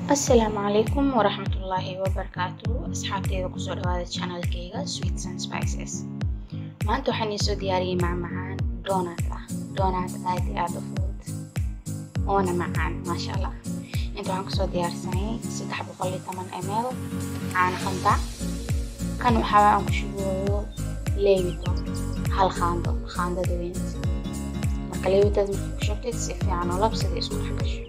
asalaamu calaykum waraxmatullaahi wabarakaatu asxaabteyda kusoo dhawaada channelkeyga sweets and spices maanta waxaan iisoo diyaariyey macmacaan donut ah donut aad iyo aad u fudud oona macaan maasha allah inta waxaan kusoo diyaarsanay saddex boqol iyo toban ml caano qandac kan waxaa aan ku shubooyo leewito hal qaando qaandada weyn marka leewitaas marka ku shubtid si fiican oo labsida isku dhex gasho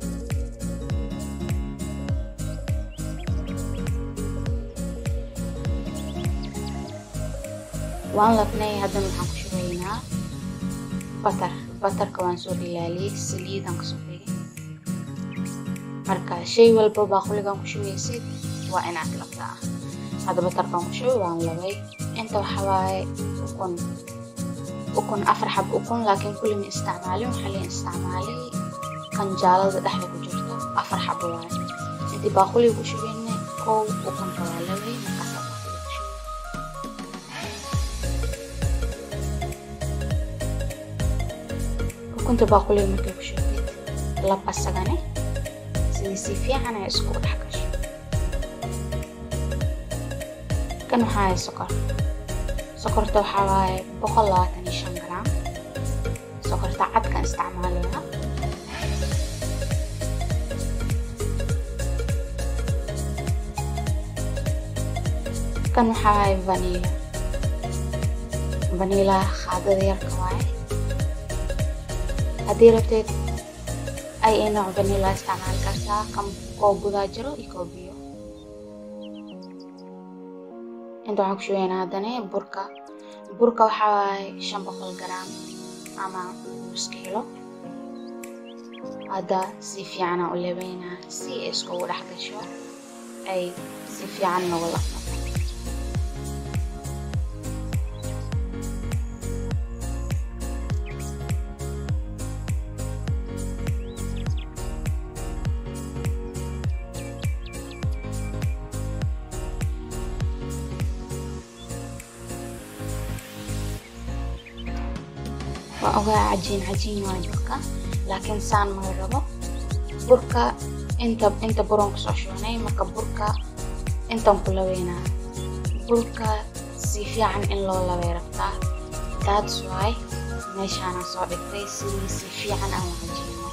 waan labnay haddana waxaan ku shubaynaa batar batarka waan soo dhilaaliyey saliidan kasoo dhigay marka shay walba baaquligan ku shubaysid waa inaad labtaa hadda batarkan ku shubay waan labay inta waxaa waaye ukun ukun afar xab ukun laakiin kulli ma isticmaalin waxaa leen isticmaalay kan jaalada dhexda ku jirto afar xab waaye intii baaquliga ku shubayna kow ukunka waa labay markaas ukunta baaquliga markay ku shubtid lab asagane sidii si fiican ay isku dhex gasho kan waxaa hay sokor sokorta waxaa waaye boqol labaatan iyo shan gram sokorta cadkan isticmaalaya kan waxaa waaye vanila vanila qaadada yarka waaye haddii rabteed ay nooc vanila isticmaali kartaa kan koo gudaa jiro iyo koo biyo inta waxaan ku shubaynaa haddana burka burka waxaa waaye shan boqol gram ama nus kiilo hadda si fiicana u labeynaa si ay iskugu dhex gasho ay si fiican nagu lafnato waa ogaa cajiin cajiin waay burka laakiin saan mala rabo burka inta inta buron kusoo shubnay marka burka intan ku labeynaa burka si fiican in loo labay rabtaa that's why meeshaana soo dhigtay sidii si fiican aan cajiino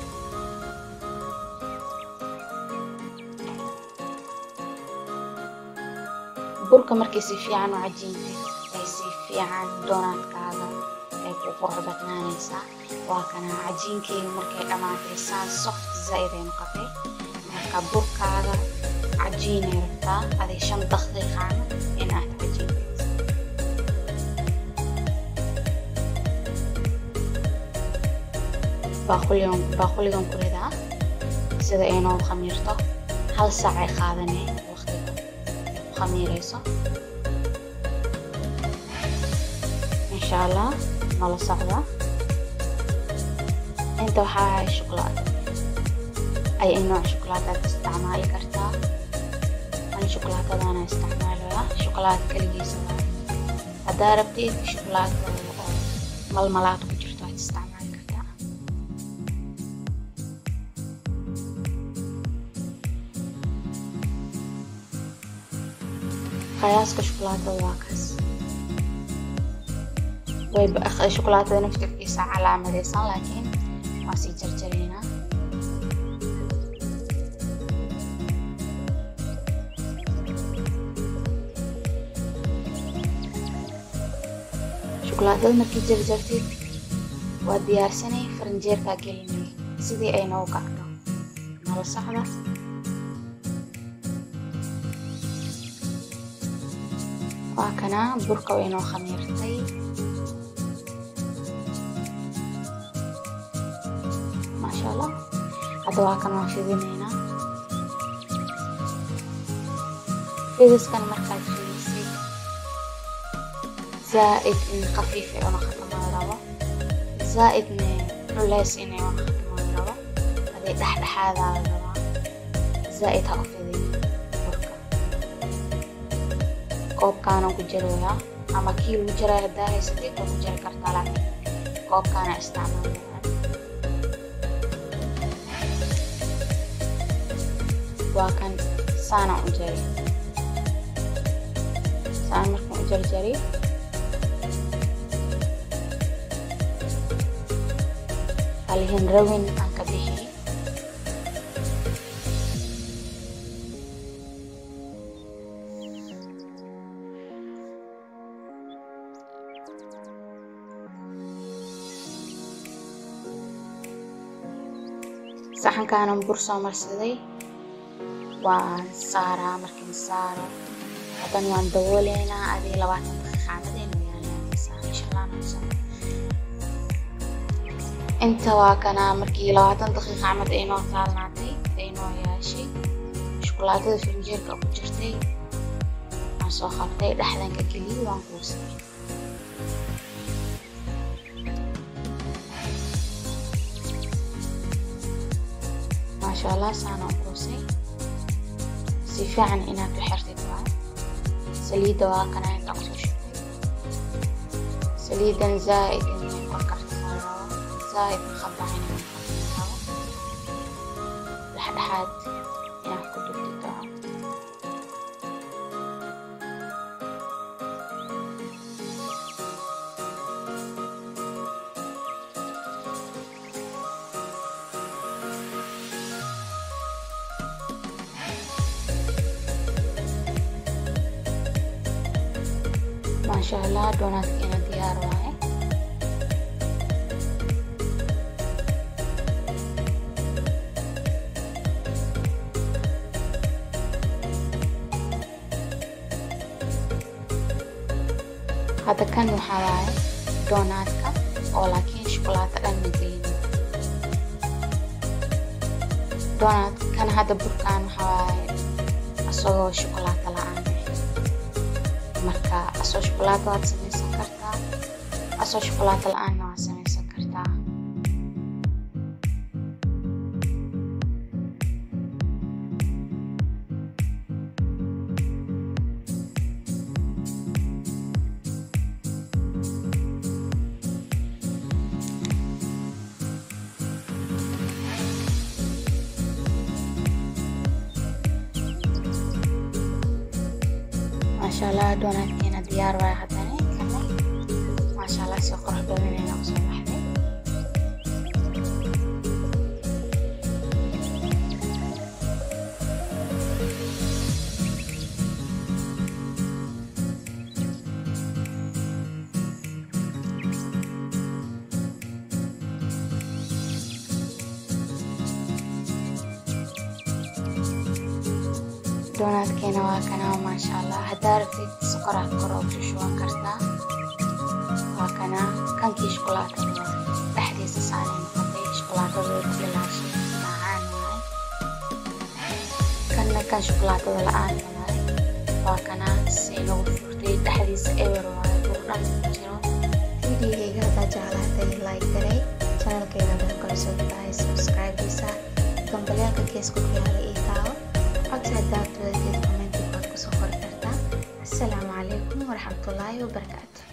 burka markay si fiican u cajiintay ay si fiican doonaadkaaga ay ku qurux badnaanaysaa waa kana cajiinkeyga markay dhammaatay saan soft zaa'id ay noqotay marka burkaaga cajiinay rabtaa aday shan daqiiqaana in aad cajiintaysa baaquligan baaquligan ku ridaa sida ay noo khamiirto hal saac ay qaadanay waqtiga ku khamiirayso insha allah nala socda inta waxaa ahay shuklaad ay nooc shukulaadaad isticmaali kartaa an shukulaatadana isticmaalaya shukulaad kaligiisa waa haddaa rabtid shukulaad oo malmalaad ku jirto aad isticmaali kartaa qiyaaska shukulaatada waa kaas way shukulaatada naftirkiisa calaamadaysan laakiin waa sii jarjaraynaa shukulaatada markii jarjartid waa diyaarsanay farinjeerkaa gelinay sidii ay noogu kacdo nala socda waa kana burka way noo khamiirtay maasha allah hadda waa kan waan fidinaynaa fidiskan markaad fidisay zaa'id in khafiif ay una khatamaan rabo zaa'idne culeys inay una khatamaan rabo haday dhexdhexaadaa la rabaa zaa'id ha u fidin burka koobkaanan ku jaroyaa ama kii lagu jaray haddaa haysatid waa ku jari kartaa laakiin koobkaana isticmaalaya waa kan saanaan u jari saan markaan u jarjari halihin rawin aan ka bixi saxankaanan bur soo marsaday waan saaraa markiin saaro haddana waan dabooleynaa adii labaatan daqiiqa camadayna yaalaysaa insha allah naqsan inta waa kana markii labaatan daqiiqa camad ay noo taalnaatay ay noo yaashay shukulaatada firinjeerka ku jirtay waan soo qabtay dhexdanka geliyay waan kuusay maasha allah saanaan kuusay si fiican inaad u xirtid waa saliidda waa kana inta kusoo shubtay saliiddan zaa'id inay kor kartaa zaa'id maqabacan inay rabo dhexdhexaad inaad ku dubtid waa maasha allah doonaadkeena diyaar waaye hadda kan waxaa waaye doonaadka oo laakiin shukulaato dhan ma gelin doonaad kan hadda burkaan waxaa waaye asagoo shukulaato la-aan marka asoo shukulaato waad samaysan kartaa asoo shukulaato la-aanna waad samaysan kartaa maasha allah doonaadkeena diyaar waay haddana kana maasha allah si qurux badan ayna usoo baxday doonaadkeena waa kana maasha allah haddaa rabtid sokoraad kor oo ku shuban kartaa waa kana kankii shukulaatada dhexdiisa saanay noqotay shukulaatada way ku ilaashay macaan waaye kanna kan shukulaatada la-aan waaye waa kana si nagu furtay dhexdiisa ewer waaye burdhan ku jiro videogayga haddaa jeclaatay like garay channelkayga haddaad kala soo tahay subscribe-isa gambaleelka geeska ku yaala ii taawo codsi haddaad wadadeed commenti baad kusoo qori kartaa asalaamu calaykum waraxmatullaahi wabarakaatu